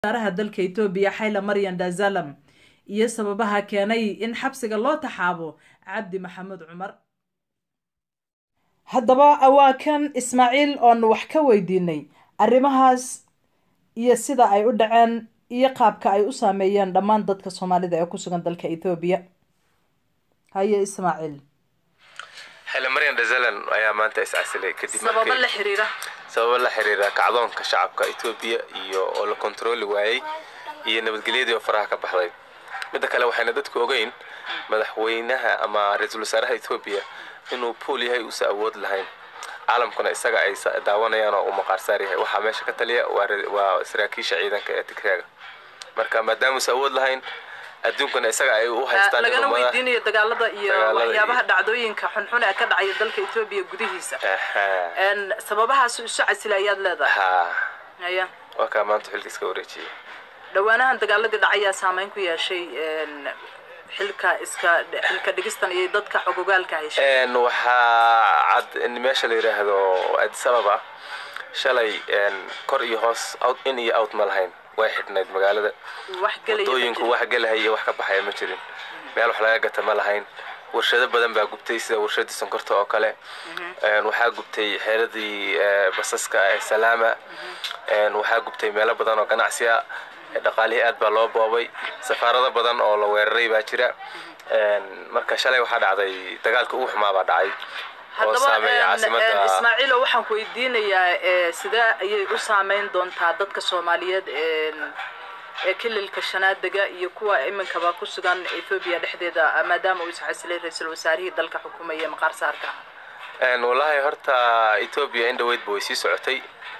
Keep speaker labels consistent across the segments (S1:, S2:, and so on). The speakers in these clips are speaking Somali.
S1: wasaaraha dalka etoobiya xayla maryan dazalam iyo sababaha keenay in xabsiga loo taxaabo cabdi maxamuud cumar haddaba waa kan ismaaciil oonu wax ka weydiinay arrimahaas iyo sida ay u dhaceen iyo qaabka ay u saameeyeen dhammaan dadka soomaalida ee ku sugan dalka ethoobiya haye ismaaciil
S2: xile maryan dazalan ayaa maanta iscasilay kadib
S1: sababo la xiriira
S2: sababo la xiriira kacdoonka shacabka etoobiya iyo oo la kontarooli waayey iyo nabadgelyadii oo faraha ka baxday midda kale waxayna dadku ogeyn madaxweynaha ama ra-iisul wasaaraha etoobiya inuu pool yahay uusa awood lahayn caalamkuna isaga ay daawanayaan oo uu maqaarsaar yahay waxaa meesha ka taliya waa saraakiisha ciidanka ee tigraaga marka maadaama uusa awood lahayn adduunkana isaga ay u haystaan
S1: lagana weydiinayo dagaalada iyo waxyaabaha dhacdooyinka xunxun ee ka dhacaya dalka etoobiya gudihiisa sababahaas isu casila ayaad leedahay haya
S2: waa kaa maanta xilka iska wareejiyay
S1: dhawaanahan dagaaladii dhacayaa saameyn ku yeeshay xilka iska xilka dhigistan iyo dadka xogogaalka heshay
S2: waxaa cad in meesha la yidhaahdo addis ababa shalay kor iyo hoos in iyo out ma lahayn way xidhnayd magaalada wadooyinku wax gelahaya iyo wax ka baxaya ma jirin meel wax laga gata ma lahayn warshado badan baa gubtay sida warshadii sonkorta oo kale waxaa gubtay xeeradii basaska ee salaama waxaa gubtay meelo badan oo ganacsi ah dhaqaalihii aad baa loo boobay safaarado badan oo la weeraray baa jira marka shalay waxaa dhacday dagaalka ugu xumaa baa dhacay oo saameeya caasimada
S1: ismaaciilo waxaan ku weydiinayaa sidee ayay u saameyn doontaa dadka soomaaliyeed ee kililka shanaadega iyo kuwa iminkaba ku sugan ethoobiya dhexdeeda maadaama uu isxasilay ra-iisul wasaarihii dalka xukumaya maqaar saarka
S2: wallaahi horta etoobiya in dhaweydba way sii socotay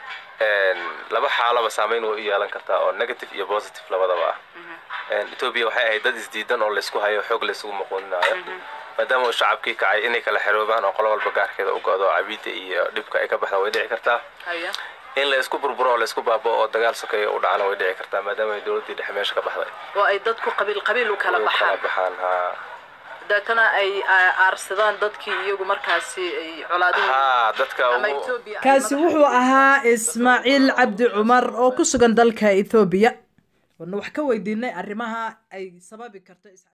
S2: laba xaalaba saameyn way u yeelan kartaa oo negative iyo positive labadaba ah etoobiya waxay ahayd dad isdiidan oo laysku hayo xoog laysugu muquuninaayo maadaama uu shacabkii kacay inay kala xeroobaan oo qolo walba gaarkeeda u go-do cabiida iyo dhibka ay ka baxda way dhici kartaa in la isku burburo oo laysku baabao oo dagaal sokeeya u dhacana way dhici kartaa maadaama ay dowladdii dhexe meesha ka baxday
S1: oo ay dadku qabiil qabiil u kala baxaan
S2: baxaan ha
S1: deetana ay aarsadaan dadkii iyagu markaasi ay colaadin
S2: ha dadka
S1: kaasi wuxuu ahaa ismaaciil cabdi cumar oo ku sugan dalka ethoobiya wana wax ka weydiinay arrimaha ay sababi karto